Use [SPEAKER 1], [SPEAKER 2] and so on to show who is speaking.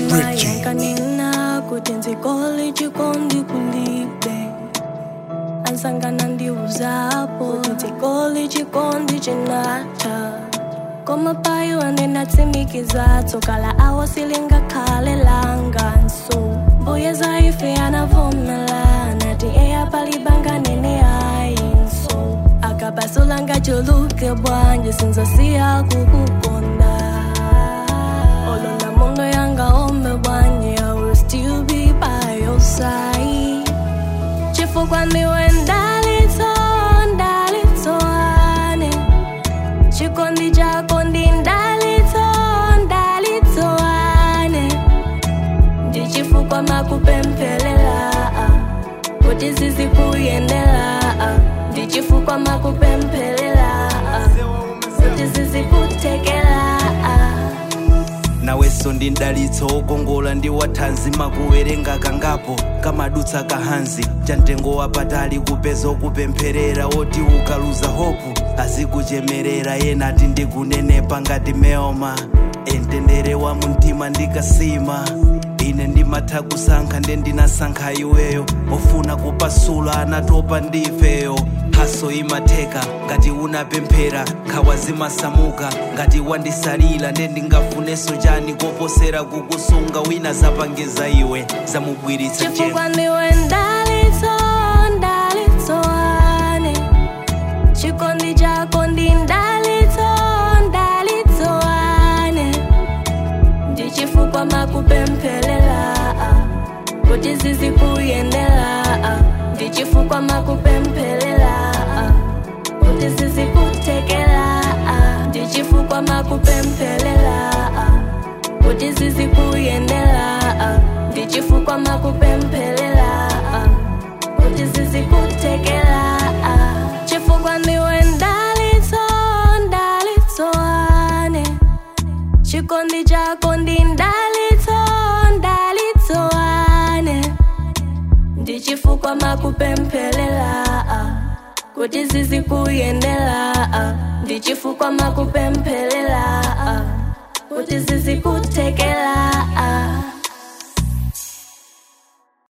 [SPEAKER 1] Bridgie.
[SPEAKER 2] yankanena kuti nzikole chikondi kulibe ansangana ndiuzapo kuti nzikole chikondi chinatha koma payo andenatsimikiza tsokala awo silingakhale langanso mbuye zaife anavomela nati eya palibanga nene ayinso akabasulanga chuluke bwanje sinzasiya kukukonda olona mondo yanga ombe bwanje i will still be by your side chifukwa ndiwe ndalitso ndalitso ane chikondi chako ndi ndalitso ndalitso ane ndichifukwa makupemphelela kuti zizikuyendela ndichifukwa makupemphelela kuti zizikuthekela
[SPEAKER 3] nawenso ndi mdalitso wokongola ndi wathanzi makuwerenga kangapo kamadutsa kahanzi chamtengo wapatali kupeza okupempherera woti ukaluza hopu azikuchemerera yena ati ndikunenepa ngati meoma entendere wa mumtima ndikasima ine ndimatha kusankha nde ndinasankha iweyo ofuna kupasula anatopa ndifeyo haso imatheka ngati unapemphera nkhawa zimasamuka ngati wandisalira nde ndingafunenso chani koposera kukusunga wina zapangiza iwe zamubwiritsa chengo
[SPEAKER 2] chifukwa ndiwe ndalitso ndalitso ane chikondi chako ndi ndalitso ndalitso ane ndichifukwa makupemphelela kuti zizikuyendela ndichifukwa makupemphelela kuti zizikuthekela ndichifukwa makupemphelela kuti zizikuyendela ndichifukwa makupemphelela kuti zizikuthekela chifukwa ndiwe ndalitso ndalitso ane chikondi chako ndi ndalitso ndalitso ane ndichifukwa makupemphelela kuti zizikuyendela ndichifukwa makupemphelela kuti zizikuthekela